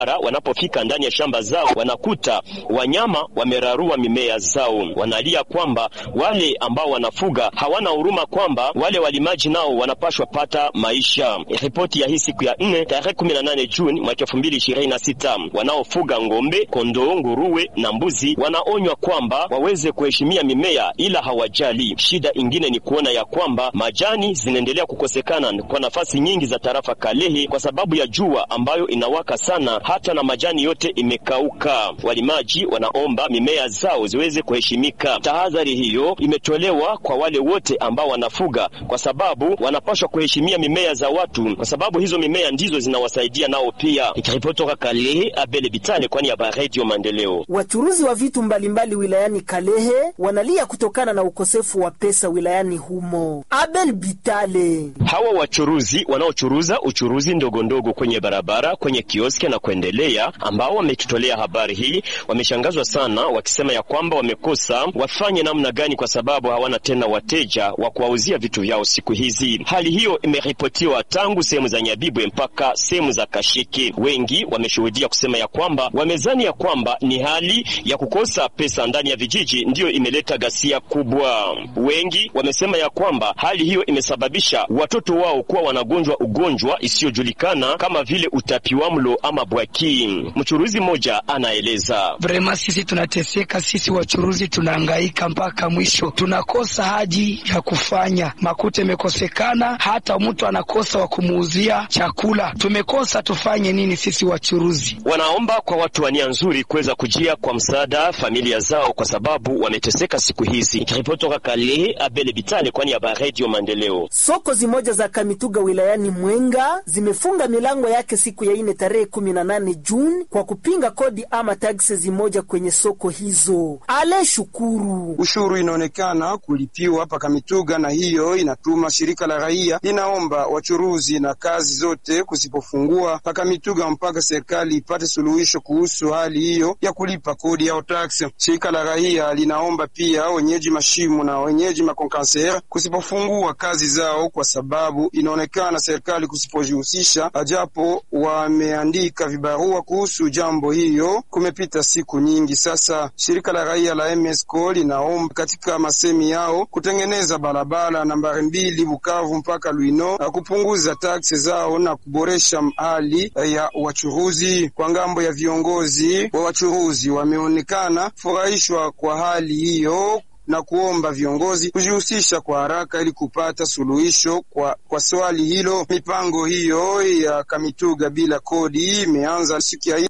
wanapofika ndani ya shamba zao wanakuta wanyama wamerarua mimea zao. Wanalia kwamba wale ambao wanafuga hawana huruma, kwamba wale walimaji nao wanapashwa pata maisha. Ripoti ya hii siku ya nne tarehe kumi na nane Juni mwaka elfu mbili ishirini na sita. Wanaofuga ng'ombe, kondoo, nguruwe na mbuzi wanaonywa kwamba waweze kuheshimia mimea, ila hawajali. Shida ingine ni kuona ya kwamba majani zinaendelea kukosekana kwa nafasi nyingi za tarafa Kalehe kwa sababu ya jua ambayo inawaka sana hata na majani yote imekauka. Walimaji wanaomba mimea zao ziweze kuheshimika. Tahadhari hiyo imetolewa kwa wale wote ambao wanafuga, kwa sababu wanapaswa kuheshimia mimea za watu, kwa sababu hizo mimea ndizo zinawasaidia nao pia. Ikiripoti toka Kalehe, Abele Bitale, kwani ya Radio Maendeleo. Wachuruzi wa vitu mbalimbali wilayani Kalehe wanalia kutokana na ukosefu wa pesa wilayani humo. Abel Bitale: hawa wachuruzi wanaochuruza uchuruzi ndogo ndogo kwenye barabara, kwenye kioski na kuendelea, ambao wametutolea habari hii, wameshangazwa sana, wakisema ya kwamba wamekosa wafanye namna gani, kwa sababu hawana tena wateja wa kuwauzia vitu vyao siku hizi. Hali hiyo imeripotiwa tangu sehemu za Nyabibwe mpaka sehemu za Kashiki. Wengi wameshuhudia kusema ya kwamba wamezani ya kwamba ni hali ya kukosa pesa ndani ya vijiji ndiyo imeleta ghasia kubwa. Wengi wamesema ya kwamba hali hiyo imesababisha watoto wao kuwa wanagonjwa ugonjwa isiyojulikana kama vile utapiwamlo ama bwaki. Mchuruzi mmoja anaeleza: vrema, sisi tunateseka, sisi wachuruzi tunahangaika mpaka mwisho, tunakosa haji ya kufanya, makuta imekosekana, hata mtu anakosa wa kumuuzia chakula. Tumekosa tufanye nini sisi wachuruzi? Wanaomba kwa watu wa nia nzuri kuweza kujia kwa msaada familia zao, kwa sababu wameteseka siku hizi. Ikiripoti toka Kalehe, Abele Bitale, kwani ya Radio Maendeleo. Soko zimoja za Kamituga wilayani Mwenga zimefunga milango yake siku ya ine tarehe 18 Juni kwa kupinga kodi ama taksi zimoja kwenye soko hizo. Ale Shukuru: ushuru inaonekana kulipiwa hapa Kamituga, na hiyo inatuma shirika la raia linaomba wachuruzi na kazi zote kusipofungua pa Kamituga mpaka serikali ipate suluhisho kuhusu hali hiyo ya kulipa kodi au taksi. Shirika la raia linaomba pia wenyeji mashimu na wenyeji makonkansera kusipofungua kazi zao kwa sababu inaonekana serikali kusipojihusisha, ajapo wameandika vibarua kuhusu jambo hiyo. Kumepita siku nyingi sasa. Shirika la raia la MSCO linaomba katika masemi yao kutengeneza barabara nambari mbili Bukavu mpaka Lwino na kupunguza taksi zao na kuboresha hali ya wachuruzi. Kwa ngambo ya viongozi wa wachuruzi, wameonekana furahishwa kwa hali hiyo na kuomba viongozi kujihusisha kwa haraka ili kupata suluhisho kwa, kwa swali hilo. Mipango hiyo ya Kamituga bila kodi imeanza siku ya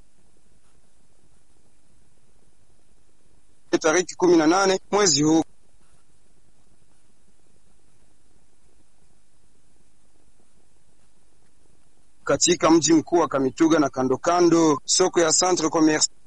tariki kumi na nane mwezi huu. Katika mji mkuu wa Kamituga na kando kando soko ya Centre Commercial